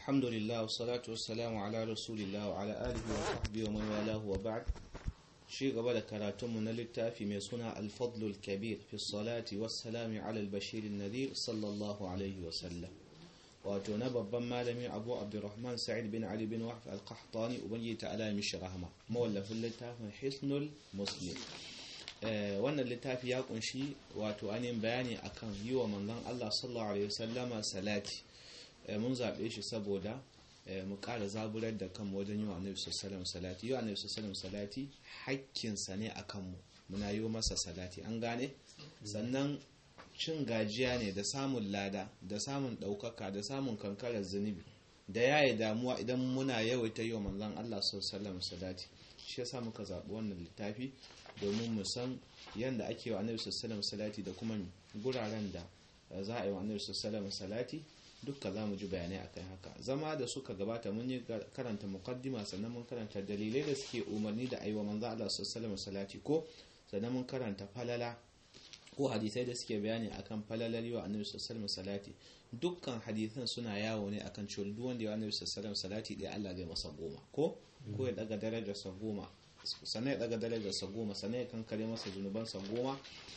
الحمد لله والصلاة والسلام على رسول الله وعلى آله وصحبه ومن والاه وبعد شيء قبل كراتم من التافي من سنة الفضل الكبير في الصلاة والسلام على البشير النذير صلى الله عليه وسلم واتونا babban malami abu abdurrahman sa'id bin ali bin wahf al-qahtani ubangi ta'ala mishi rahama mawallafin littafin hisnul muslim wannan littafi ya kunshi wato ainihin bayani akan yi wa manzon Allah sallallahu alaihi wasallama salati mun zaɓe shi saboda mu ƙara zaburar da kanmu wajen yi wa annabi sallallahu salati yi wa annabi sallallahu salati hakkinsa ne a kanmu muna yi masa salati an gane sannan cin gajiya ne da samun lada da samun ɗaukaka da samun kankarar zunubi da yaye damuwa idan muna yawaita yi wa manzon Allah sallallahu salati shi yasa muka zaɓi wannan littafi domin mu san yadda ake wa annabi sallallahu salati da kuma guraren da za a yi wa annabi sallallahu salati dukka za mu ji bayanai akan haka zama da suka gabata mun yi karanta muqaddima sannan mun karanta dalilai da suke umarni da aiwa manzo Allah sallallahu salati ko sannan mun karanta falala ko hadisai da suke bayani akan falalar wa annabi sallallahu salati dukkan hadisan suna yawo ne akan cewa duk wanda ya annabi sallallahu salati dai Allah zai masa goma ko ko ya daga darajar sa goma sannan ya daga darajar sa goma sannan ya kankare masa zunuban sa goma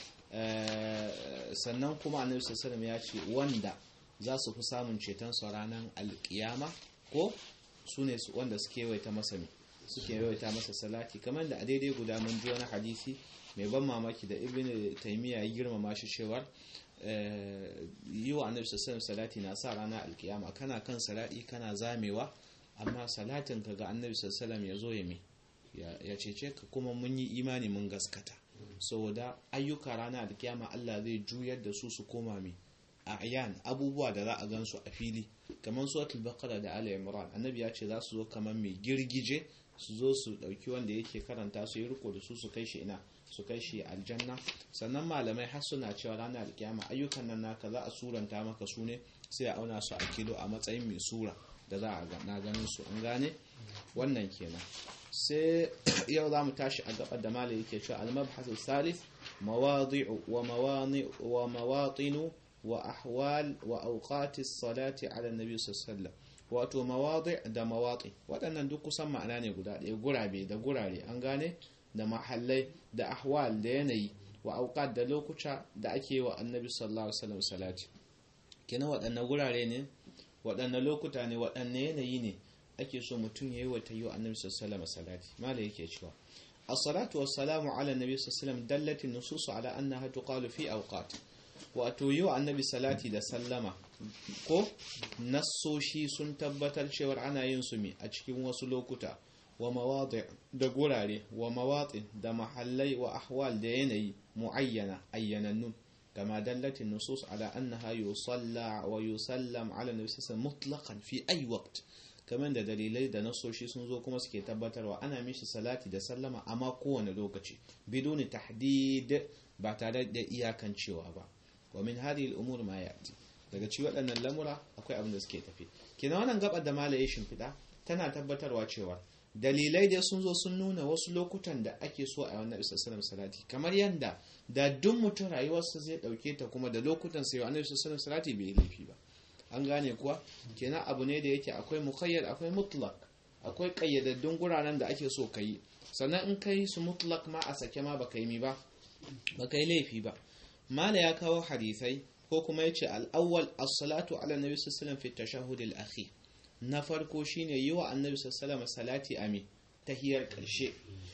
sannan kuma annabi sallallahu ya ce wanda za su fi samun ceton su ranar alkiyama ko su ne wanda suke yawaita masa ne suke yawaita masa salati kamar da a daidai guda mun ji wani hadisi mai ban mamaki da ibn taymiya ya girmama shi cewar yi wa annabi sallallahu salati na sa ranar alkiyama kana kan salati kana zamewa amma salatin ka ga annabi sallallahu ya zo ya me ya cece ka kuma mun yi imani mun gaskata saboda ayyuka ranar alkiyama Allah zai juyar da su su koma mai a'yan abubuwa da za a gansu a fili kamar suratul baqara da ali imran annabi ya ce za su zo kamar mai girgije su zo su dauki wanda yake karanta su yi riko da su su kai shi ina su kai shi aljanna sannan malamai har suna cewa ranar alkiyama ayyukan nan naka za a suranta maka su ne sai a auna su a kilo a matsayin mai sura da za a na ganin su an gane wannan kenan sai yau za mu tashi a gabar da malai yake cewa al-mabhasu salis mawadi'u wa mawani wa mawatinu وأحوال وأوقات الصلاة على النبي صلى الله عليه وسلم wato mawaɗi da mawaɗi waɗannan duk kusan ma'ana ne guda ɗaya gurabe da gurare an gane da mahallai da ahwal da yanayi wa auqat da lokuta da ake wa annabi sallallahu alaihi wasallam salati kina waɗannan gurare ne waɗannan lokuta ne waɗannan yanayi ne ake so mutum yayi wa tayyo annabi sallallahu alaihi wasallam salati mala yake cewa as-salatu was-salamu ala annabi sallallahu alaihi wasallam dallati nusus ala annaha tuqalu fi awqat wato yi wa annabi salati da sallama ko nassoshi sun tabbatar cewar ana yin su mi a cikin wasu lokuta wa mawadi da gurare wa mawati da mahallai wa ahwal da yanayi muayyana ayyanannun kama dallatin nusus ala annaha yusalla wa yusallam ala nabi sallallahu mutlaqan fi ay waqt kamar da dalilai da nasoshi sun zo kuma suke tabbatarwa ana mishi salati da sallama amma kowane lokaci biduni tahdid ba tare da iyakancewa ba wa min hadhihi al-umur ma yati daga ci waɗannan lamura akwai abin da suke tafi kina wannan gabar da malaye shimfiɗa tana tabbatarwa cewa dalilai da sun zo sun nuna wasu lokutan da ake so a wannan isa sallam salati kamar yanda da duk mutum rayuwarsa zai ɗauke ta kuma da lokutan sai wannan isa sallam salati bai laifi ba an gane kuwa kenan abu ne da yake akwai muqayyad akwai mutlaq akwai kayyadaddun guraren da ake so ka yi sannan in kai su mutlaq ma a sake ma baka yi mi ba baka yi laifi ba mala ya kawo hadisai ko kuma ya ce al'awwal as-salatu ala nabi sallallahu fi tashahhud al-akhir na farko shine yi wa annabi sallallahu salati ami tahiyar karshe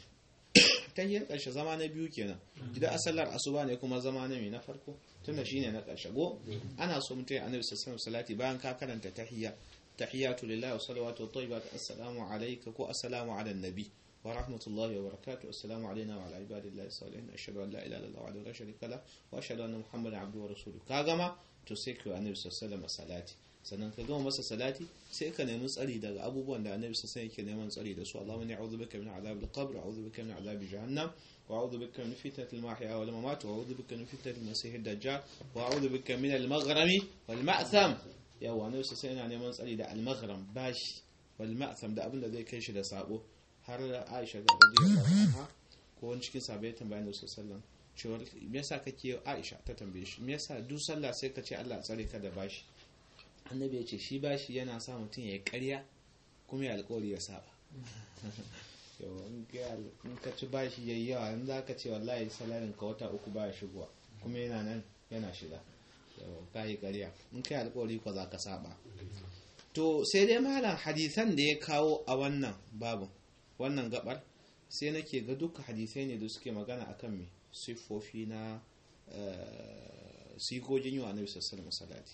tahiyar karshe zama na biyu kenan idan asallar asuba ne kuma zama na mai na farko tunda shine na karshe go ana so mutum ya annabi sallallahu salati bayan ka karanta tahiyya tahiyatu lillahi wa salawatu tayyibat assalamu alayka ko assalamu ala nabi ورحمة الله وبركاته السلام علينا وعلى عباد الله الصالحين أشهد أن لا إله إلا الله وحده لا شريك له وأشهد أن محمدا عبده ورسوله كاغما تسيكو النبي صلى الله عليه وسلم صلاتي sannan ka gama masa salati sai ka nemi tsari daga abubuwan da annabi sassan yake neman tsari da su Allahumma inni a'udhu bika min adhabil qabr a'udhu bika min adhabi jahannam wa a'udhu bika min fitnatil mahya wal mamat wa a'udhu bika min fitnatil masih ad-dajjal wa a'udhu bika min al-maghrami wal ma'tham yawa annabi sassan yana neman tsari da al-maghram bashi wal ma'tham da abin da zai kai shi da sabo har aisha ga radiyallahu anha ko wani cikin sahabbai tambayan da sallallahu cewa me yasa kake aisha ta tambaye shi me yasa duk sallah sai ka ce Allah tsare ka da bashi annabi ya ce shi bashi yana sa mutum ya yi ƙarya kuma ya alƙawari ya saba in ka ci bashi yayi yawa in za ka ce wallahi salarin ka wata uku baya shigowa kuma yana nan yana shiga ka yi ƙarya in kai alƙawari ko za ka saba to sai dai malam hadisan da ya kawo a wannan babu wannan gabar sai nake ga duka hadisai ne da suke magana akan me siffofi na sigogin yi wa annabi sallallahu salati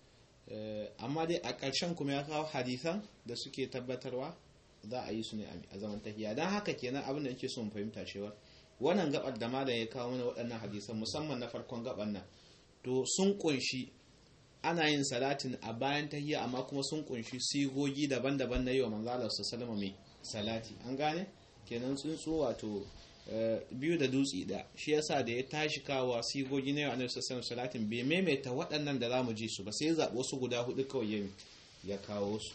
amma dai a ƙarshen kuma ya kawo hadisan da suke tabbatarwa za a yi su ne a zaman tafiya don haka kenan abin da nake so mu fahimta cewa wannan gabar da malam ya kawo mana waɗannan hadisan musamman na farkon gabar nan to sun kunshi ana yin salatin a bayan tahiyya amma kuma sun kunshi sigogi daban-daban na yi wa manzala su salama mai salati an gane kenan tsuntsu wato biyu da dutse da shi yasa da ya tashi kawo sigogi na yau annabi sallallahu salatin bai maimaita waɗannan da zamu ji su ba sai zaɓi wasu guda hudu kawai ya kawo su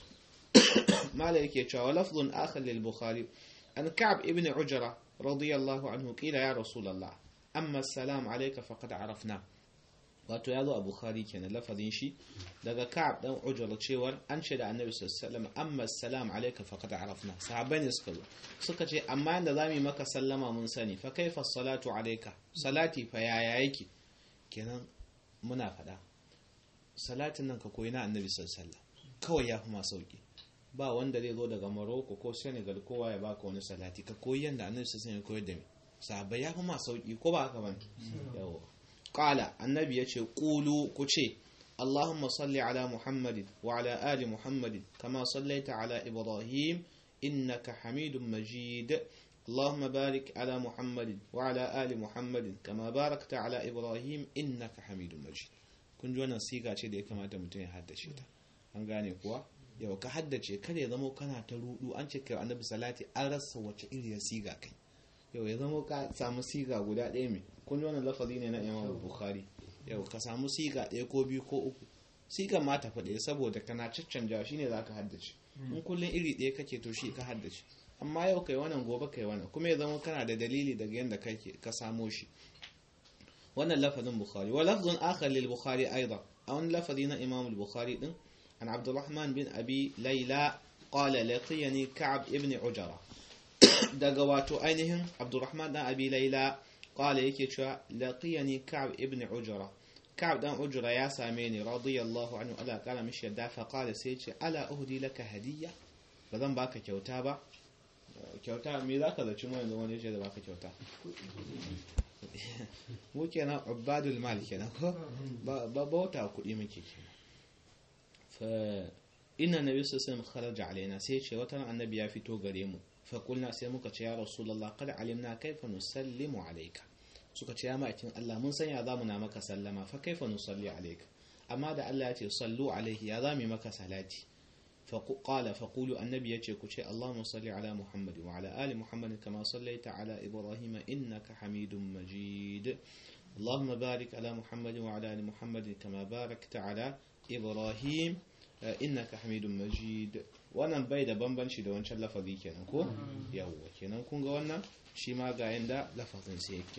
mala yake cewa lafzun akhar lil bukhari an ka'ab ibn ujra radiyallahu anhu qila ya rasulullah amma salam alayka faqad arafna wato ya zo a bukhari kenan lafazin shi daga ka'ab dan ujra cewar an ce da annabi sallallahu alaihi wasallam amma salam alayka faqad arafna sahabbai ne suka zo suka ce amma yanda zamu yi maka sallama mun sani fa kaifa salatu alayka salati fa yaya yake kenan muna fada salatin nan ka koyi na annabi sallallahu alaihi wasallam kawai ya fi ma sauki ba wanda zai zo daga Morocco ko Senegal kowa ya baka wani salati ka koyi yanda annabi sallallahu alaihi wasallam ya koyar da mu sahabbai ya fi ma sauki ko ba haka bane yawa qala annabi yace qulu ku ce اللهم صل على محمد وعلى آل محمد كما صليت على إبراهيم إنك حميد مجيد اللهم بارك على محمد وعلى آل محمد كما باركت على إبراهيم إنك حميد مجيد kun ji wannan siga ce da ya kamata mutum ya haddace ta an gane kuwa yau ka haddace kada ya zama kana ta rudu an ce kai annabi salati an rasa wace iriyar siga kai yau ya zama ka samu siga guda ɗaya mai kun ji wannan lafazi ne na imam bukhari yau ka samu siga ɗaya ko biyu ko uku sigan ma tafi ɗaya saboda kana caccanja shi ne za ka haddace in kullum iri ɗaya kake to shi ka haddace amma yau kai wannan gobe kai wannan kuma ya zama kana da dalili daga yadda kake ka samo shi wannan lafazin bukhari wa lafzun akhar lil bukhari aidan a wani lafazi na imam bukhari din an abdurrahman bin abi laila qala laqiyani ka'ab ibn ujara daga wato ainihin abdurrahman dan abi laila qala yake cewa laqiyani ka'ab ibn ujara ka'ab dan ujra ya same ni radiyallahu anhu ala kala mishi yadda fa qala sai ce ala uhdi laka hadiyya ba zan baka kyauta ba kyauta me zaka zaci mu yanzu wani yace da baka kyauta mu kenan ubadul mal kenan ko ba bauta kuɗi muke kenan fa inna nabi sallallahu alaihi wasallam kharaja alaina sai ce wata annabi ya fito gare mu fa kulna sai muka ce ya rasulullah qad alimna kaifa nusallimu alayka suka ce ya ma'aikin Allah mun san ya zamu na maka sallama fa kaifa nusalli alayka amma da Allah ya ce sallu alaihi ya zamu maka salati fa qala fa qulu annabi yace ku ce Allahumma salli ala Muhammad wa ala ali Muhammad kama sallaita ala Ibrahim innaka Hamidum Majid اللهم بارك على محمد وعلى ال محمد كما باركت على ابراهيم انك حميد مجيد wannan bai da bambanci da wancan lafazi kenan ko yawwa kenan kun ga wannan shi ma ga yanda lafazin sai yake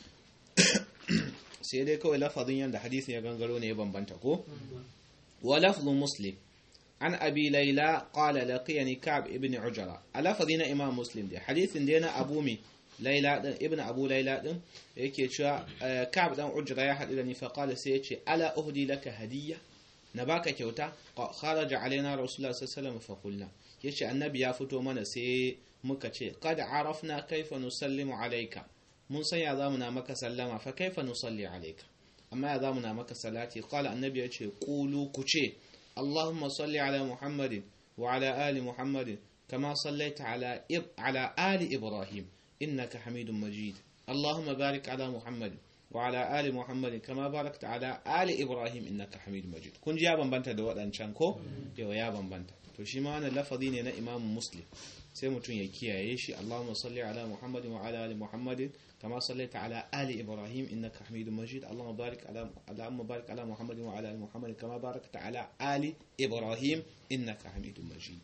sai dai kawai lafazin yanda hadisi ya gangaro ne ya bambanta ko wa lafzu muslim an abi laila qala laqiyani ka'b ibn ujra a lafazin na imam muslim dai hadisin dai na abu mi laila din ibn abu laila din yake cewa ka'b dan ujra ya hadu da ni fa qala sai yace ala uhdi laka hadiyya na baka kyauta kharaja alaina rasulullah sallallahu alaihi wasallam fa qulna yace annabi ya fito mana sai muka ce qad arafna kaifa nusallimu alayka mun san ya zamu na maka sallama fa kaifa nusalli alayka amma ya zamu na maka salati qala annabi yace qulu ku ce allahumma salli ala muhammadin wa ala ali muhammadin kama sallaita ala ala ali ibrahim innaka hamidum majid allahumma barik ala muhammadin وعلى آل محمد كما باركت على آل إبراهيم إنك حميد مجيد كن يا بنبنتا da wadancan ko yau ya bambanta to shi ma wannan lafazi ne na Imam Muslim sai mutum ya kiyaye shi Allahumma salli ala Muhammadin wa ala ali Muhammadin kama sallaita ala ali Ibrahim innaka Hamidum Majid Allahumma barik ala Allahumma barik ala Muhammadin wa ala ali Muhammadin kama barakta ala ali Ibrahim innaka Hamidum Majid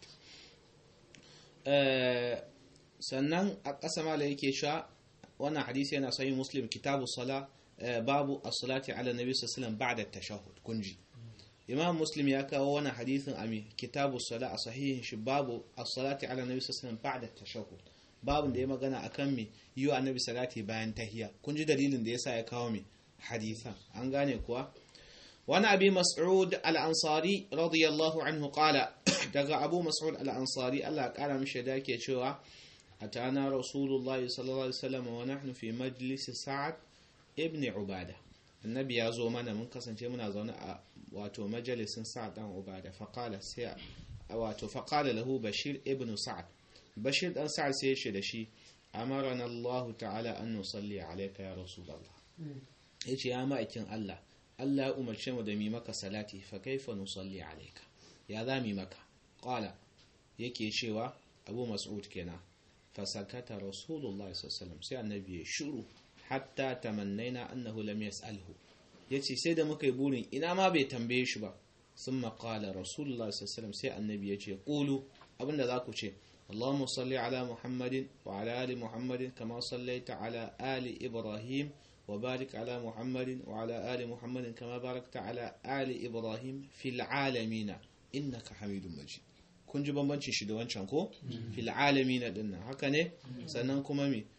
sannan a ƙasa mala yake sha wannan hadisi yana sahih Muslim kitabu sala babu as-salati ala nabi sallallahu alaihi wasallam ba'da at-tashahhud kunji imam muslim ya kawo wani hadithin a kitabu sala a sahihin shi babu as-salati ala nabi sallallahu alaihi ba'da tashahhud babun da ya magana akan me yi wa annabi salati bayan tahiyya kun ji dalilin da yasa ya kawo me hadithan an gane kuwa wani abi mas'ud al-ansari radiyallahu anhu qala daga abu mas'ud al-ansari Allah ya kara mishi da yake cewa atana rasulullahi sallallahu alaihi wasallam wa nahnu fi majlis sa'ad ibn ubada annabi ya zo mana mun kasance muna zaune a wato majalisin sa'ad dan ubada faqala sai wato faqala lahu bashir ibn sa'ad bashir dan sa'ad sai ya ce da shi amarana Allah ta'ala an nusalli alayka ya rasulullah yace ya ma'aikin Allah Allah ya umarce mu da mi maka salati fa kaifa nusalli alayka ya za mi maka qala yake cewa abu mas'ud kenan fa sakata rasulullahi sallallahu alaihi wasallam sai annabi ya shiru hatta tamannaina annahu lam yas'alhu yace sai da muka yi burin ina ma bai tambaye shi ba thumma qala rasulullahi sallallahu alaihi wasallam sai annabi yace qulu abinda za ku ce اللهم صل على محمد وعلى آل محمد كما صليت على آل إبراهيم وبارك على محمد وعلى آل محمد كما باركت على آل إبراهيم في العالمين إنك حميد مجيد kun ji bambancin shi da wancan ko fil alamin din nan haka ne sannan kuma mi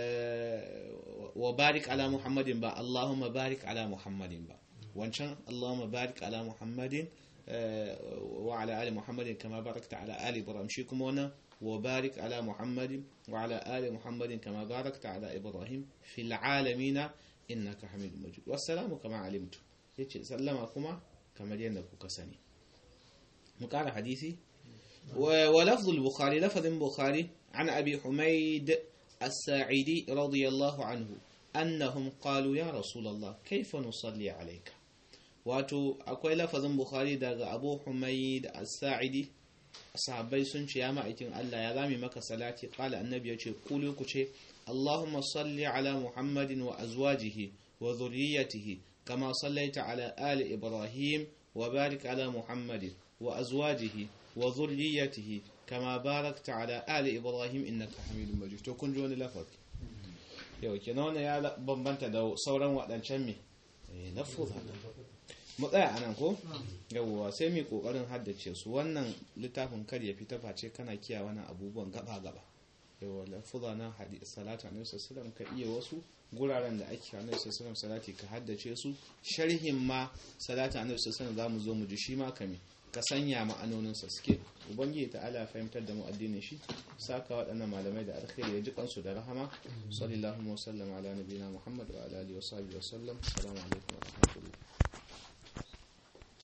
wa barik ala muhammadin ba allahumma barik ala muhammadin ba wancan allahumma barik ala muhammadin wa ala ali muhammadin kama barakta ala ali ibrahim shi kuma wannan وبارك على محمد وعلى آل محمد كما باركت على إبراهيم في العالمين إنك حميد مجيد والسلام كما علمت سلم كما كما ينك كسني مقال حديثي ولفظ البخاري لفظ البخاري عن أبي حميد الساعدي رضي الله عنه أنهم قالوا يا رسول الله كيف نصلي عليك واتو أكوي لفظ البخاري داغ أبو حميد الساعدي sahabbai sun ce ya ma'aikin Allah ya zami maka salati qala annabi ya ce kulu ku ce Allahumma salli ala Muhammadin wa azwajihi wa dhurriyyatihi kama sallaita ala ali Ibrahim wa barik ala Muhammadin wa azwajihi wa dhurriyyatihi kama barakta ala ali Ibrahim innaka Hamidum Majid to kun ji wani lafazi yau kenan wannan ya bambanta da sauran wadancan me eh lafuza mu tsaya anan ko yawwa sai mu kokarin haddace su wannan littafin kar ya fita face kana kiya wani abubuwan gaba gaba yawwa lafuza na hadisi salatu annabi sallallahu ka iya wasu guraren da ake annabi sallallahu salati ka haddace su sharhin ma salatu annabi sallallahu zamu zo mu ji shi ma kame ka sanya ma'anonin sa suke ubangiji ta ala fahimtar da mu addinin shi saka waɗannan malamai da alkhairi ya ji kansu da rahama sallallahu alaihi wa sallam ala nabiyina muhammad wa ala alihi wa sahbihi wa sallam assalamu alaikum wa rahmatullahi